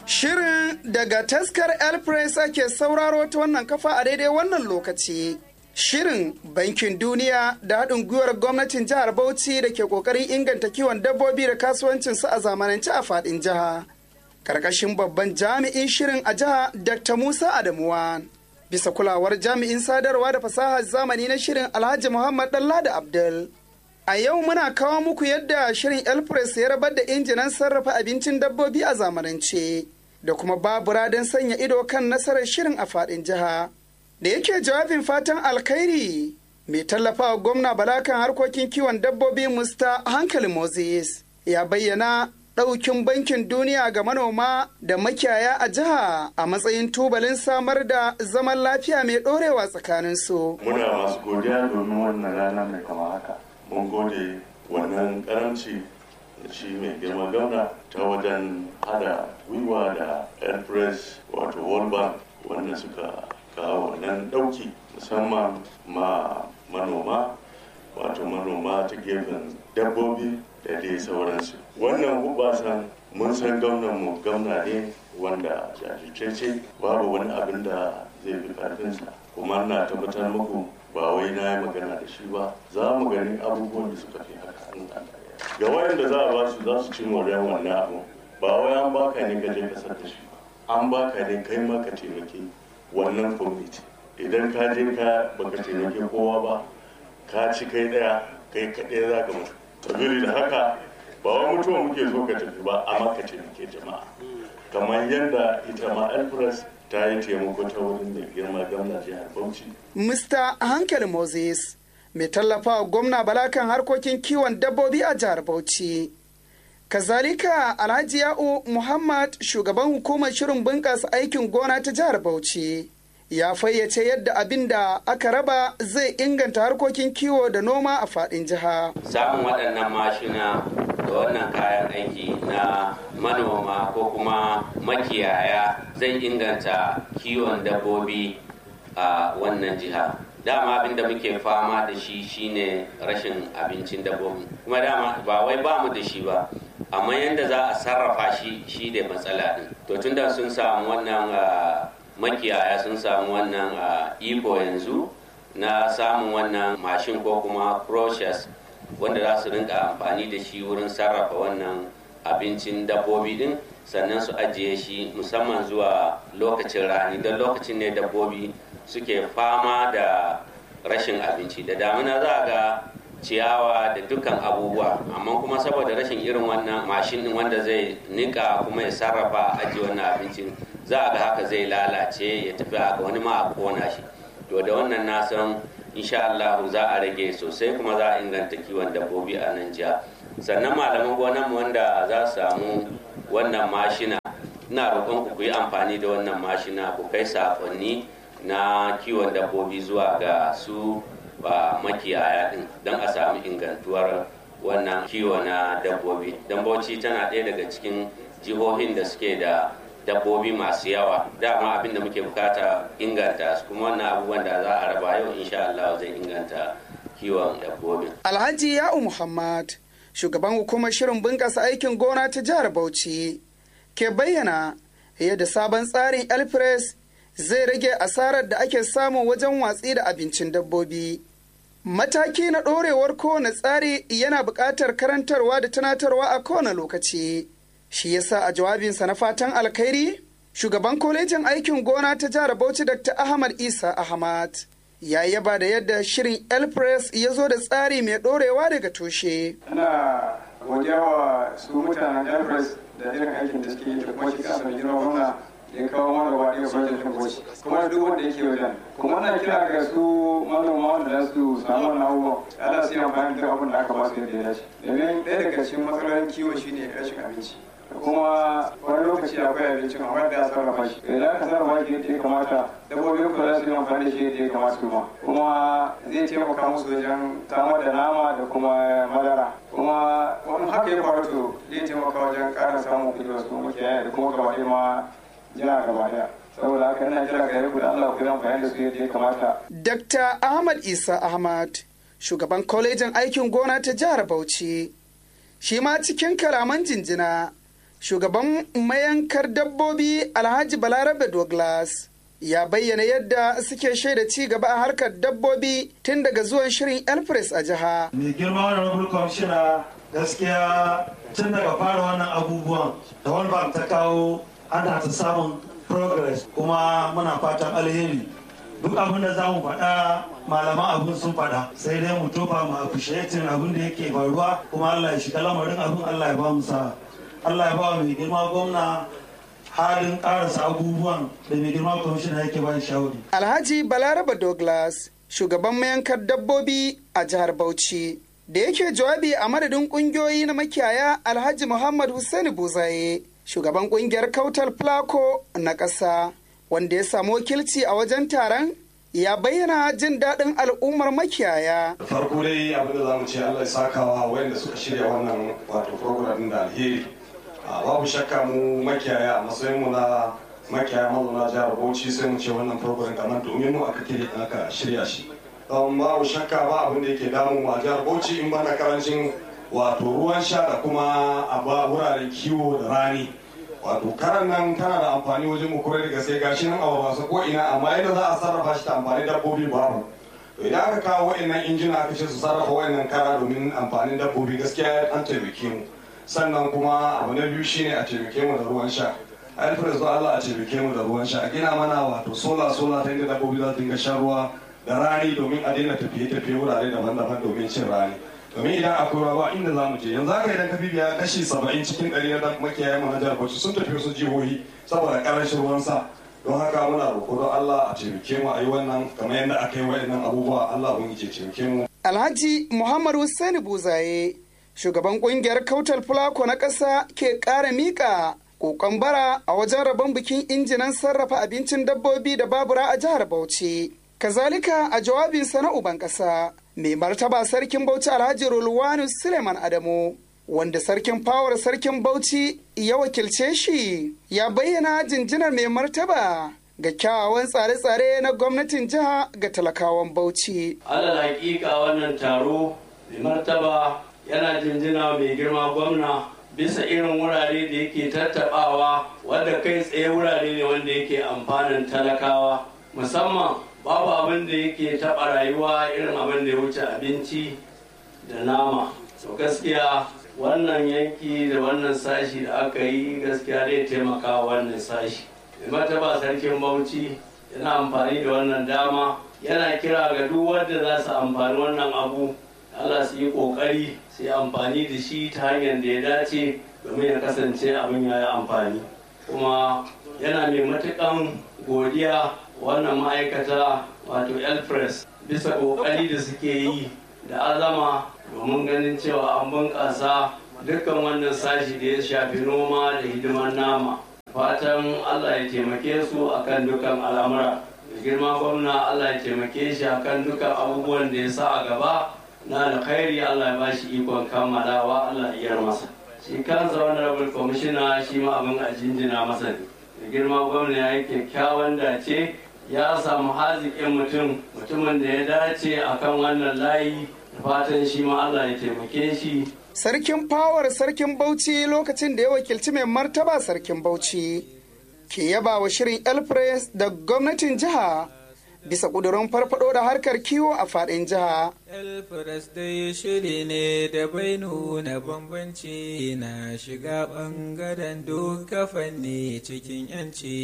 Shirin daga taskar El Press ake sauraro ta wannan kafa a daidai wannan lokaci. Shirin Bankin Duniya da haɗin gwiwar gwamnatin jihar Bauchi da ke ƙoƙarin inganta kiwon dabbobi da kasuwancinsu a zamanance a faɗin jiha. Karkashin babban jami'in shirin a jiha Dr. Musa Adamuwa. Bisa kulawar jami'in sadarwa da fasahar zamani na shirin Alhaji Muhammad Dallada Abdul. A yau muna kawo muku yadda shirin El Press ya rabar da injinan sarrafa abincin dabbobi a zamanance da kuma babura don sanya ido kan nasarar shirin a faɗin jiha. Da yake jawabin fatan alkhairi mai tallafawa gwamna bala kan harkokin kiwon dabbobi Musta Hankali Moses ya bayyana ɗaukin bankin duniya ga manoma da makiyaya a jiha a matsayin tubalin samar da zaman lafiya mai ɗorewa tsakaninsu. Muna masu godiya domin wannan rana mai kama haka. Mun gode wannan karamci da shi mai girma gwamna ta wajen hada gwiwa da air press wato world bank wanda suka kawo wannan ɗauki musamman ma manoma wato manoma ta gefen dabbobi da dai sauransu wannan hubasan mun san mu gwamna ne wanda jajirce babu wani abin da zai fi karfinsa kuma na tabbatar muku ba wai na yi magana da shi ba za mu gani abubuwan da suka fi haka ga wayanda za a ba su za su ci moriyar wannan abu ba wai an baka ne ka je ka da shi ba an baka ne kai ma ka taimaki wannan kwamiti idan ka je ka baka taimaki kowa ba ka ci kai daya kai kaɗai za ka mutu sabili da haka ba wai mutuwa muke so ka tafi ba amma ka taimake jama'a kamar yadda ita ma alfres ta yi taimako ta wurin da girma gwamna jihar bauchi Mr. Hankali Moses mai tallafawa gwamna bala kan harkokin kiwon dabbobi a jihar Bauchi. Kazalika Alhaji Ya'u Muhammad shugaban hukumar shirin bunƙasa aikin gona ta jihar Bauchi. ya fayyace yadda abin da aka raba zai inganta harkokin kiwo da noma a faɗin jiha. Samun waɗannan mashina da wannan kayan aiki na manoma ko kuma makiyaya zai inganta kiwon dabbobi a wannan jiha. Dama abin da muke fama da shi shine rashin abincin dabbobi. Kuma dama ba wai ba mu da shi ba, amma yadda za a sarrafa shi shi da matsala ɗin. To tunda sun samu wannan makiyaya sun samu wannan iko yanzu na samun wannan mashin ko kuma process wanda za su rinka amfani da shi wurin sarrafa wannan abincin dabbobi din sannan su ajiye shi musamman zuwa lokacin rani don lokacin ne dabbobi suke fama da rashin abinci da damina za a ga ciyawa da dukkan abubuwa amma kuma saboda rashin irin wannan mashin din wanda zai nika kuma ya sarrafa ajiye wannan abincin za a ga haka zai lalace ya tafi haka wani ma a kona shi to da wannan na san insha Allah za a rage sosai kuma za a inganta kiwon dabbobi a nan jiya sannan malaman gonan mu wanda za su samu wannan mashina ina roƙon ku yi amfani da wannan mashina ku kai sakonni na kiwon dabbobi zuwa ga su ba makiyaya din don a samu ingantuwar wannan kiwo na dabbobi don bauchi tana ɗaya daga cikin jihohin da suke da dabbobi masu yawa dama abin da muke bukata inganta su kuma wannan abubuwan da za a raba yau insha Allah zai inganta kiwon dabbobi. Alhaji Ya'u Muhammad shugaban hukumar shirin bunƙasa aikin gona ta jihar Bauchi ke bayyana yadda sabon tsarin Elpres zai rage asarar da ake samu wajen watsi da abincin dabbobi. Mataki na ɗorewar kowane tsari yana buƙatar karantarwa da tunatarwa a kowane lokaci. Shi yasa a jawabinsa na fatan alkhairi, shugaban kwalejin aikin gona ta jihar Bauchi Dr. Ahmad Isa Ahmad ya yaba da yadda shirin Elpress ya zo da tsari mai ɗorewa daga tushe. Ana godiya wa su mutanen Elpress da irin aikin da suke yi da kuma shi kasa mai girma gwamna da ya kawo mana gaba ɗaya bajet ɗin Bauchi kuma duk wanda yake wajen. Kuma na kira ga su manoma wanda za su samu wannan abubuwan ana su yi amfani da abin da aka ba su yadda ya dace. Domin ɗaya daga cikin matsalolin kiwo shine rashin abinci. kuma wani lokaci akwai abincin amma da sarrafa shi idan aka sarrafa shi yadda ya kamata dabbobin ku za su yi amfani da shi yadda ya kamata kuma kuma zai taimaka musu wajen samar da nama da kuma madara kuma wani haka ya faru to zai taimaka wajen ƙara samun kuɗi wasu makiyaya da kuma gaba ma jiha gaba ɗaya saboda haka ina kira gare ku da Allah ku yi amfani da su yadda ya kamata. Dr. Ahmad Isa Ahmad shugaban kwalejin aikin gona ta jihar Bauchi shi ma cikin kalaman jinjina shugaban mayankar dabbobi alhaji balarabe douglas ya bayyana yadda suke shaida ci gaba a harkar dabbobi tun daga zuwan shirin elpres a jiha mai girma wani kwamishina gaskiya tun daga fara wannan abubuwan da wani ta kawo ana ta samun progress kuma muna fatan alheri duk abin da za mu faɗa malaman abin sun faɗa sai dai mu tofa mu appreciating abin da yake faruwa kuma Allah ya shiga lamarin abin Allah ya ba mu sa Allah ya ba mai girma gwamna halin karasa abubuwan da mai girma kwamishina yake ba shawari. Alhaji Balaraba Douglas shugaban mayankar dabbobi a jihar Bauchi da yake jawabi a madadin kungiyoyi na makiyaya Alhaji Muhammad Hussaini Buzaye shugaban kungiyar Kautal Plako na ƙasa. wanda ya samu wakilci a wajen taron ya bayyana jin daɗin al'ummar makiyaya. farko dai abin da za mu ce allah ya sakawa wayanda suka shirya wannan wato program da alheri babu shakka mu makiyaya a matsayin mu na makiyaya mazauna jihar bauchi sai mu ce wannan program kamar domin mu aka kire aka shirya shi don babu shakka ba abin da yake damu a jihar bauchi in ba na karancin wato ruwan sha da kuma a wuraren kiwo da rani wato karan nan tana da amfani wajen mu kure da gaske gashi nan a wasu ko ina amma yadda za a sarrafa shi ta amfani dabbobi babu to idan aka kawo wa'annan injina aka ce su sarrafa wa'annan kara domin amfanin dabbobi gaskiya an taimake mu sannan kuma abu na biyu shine a taimake mu da ruwan sha alfred zuwa Allah a taimake mu da ruwan sha a gina mana wato sola sola ta inda dabbobi za su dinga shan ruwa da rani domin a daina tafiye-tafiye wurare daban-daban domin cin rani domin idan akwai ruwa inda za mu je yanzu haka idan ka bibiya kashi saba'in cikin ɗari na makiyayen mu na jihar Bauchi sun tafi wasu jihohi saboda ƙarancin ruwan sa don haka muna roƙo don Allah a taimake mu a yi wannan kamar yadda aka yi wa'annan abubuwa Allah ubangiji ya taimake mu. Alhaji Muhammad Hussaini Buzaye shugaban ƙungiyar Kautal Fulako na ƙasa ke ƙara miƙa kokon bara a wajen rabon bikin injinan sarrafa abincin dabbobi da babura a jihar Bauchi. Kazalika a jawabinsa na uban ƙasa. mai martaba sarkin bauchi alhaji rulwanu suleiman adamu wanda sarkin fawar sarkin bauchi ya wakilce shi ya bayyana jinjinar mai martaba ga kyawawan tsare-tsare na gwamnatin jiha ga talakawan bauchi alal hakika wannan taro mai martaba yana jinjina mai girma gwamna bisa irin wurare da yake tattabawa wadda kai tsaye wurare ne wanda yake amfanin talakawa musamman babu abin da yake taɓa rayuwa irin abin da ya wuce abinci da nama to gaskiya wannan yanki da wannan sashi da aka yi gaskiya zai taimaka wannan sashi mai mataba sarkin bauchi yana amfani da wannan dama yana kira ga duk wanda za su amfani wannan abu Allah su yi kokari su yi amfani da shi ta hanyar da ya dace domin ya kasance abin ya yi amfani kuma yana mai matukan godiya wannan ma'aikata wato elpress bisa kokari da suke yi da azama domin ganin cewa an bunƙasa dukkan wannan sashi da ya shafi noma da hidimar nama fatan allah ya taimake su akan dukkan al'amura da girma gwamna allah ya taimake shi akan dukkan abubuwan da ya sa a gaba na alkhairi allah ya bashi ikon kammalawa allah ya masa shi kansa wani rabin kwamishina shi ma abin a jinjina masa ne da girma gwamna ya yi kyakkyawan dace ya samu haziƙin mutum mutumin da ya dace akan wannan layi da fatan shi ma Allah ya taimake shi. Sarkin fawar sarkin Bauchi lokacin da ya wakilci mai martaba sarkin Bauchi ke yaba wa shirin Elpres da gwamnatin jiha bisa ƙudurin farfado da harkar kiwo a faɗin jiha. Elpres dai shiri ne da bai nuna bambanci na shiga ɓangaren duka fanni cikin 'yanci.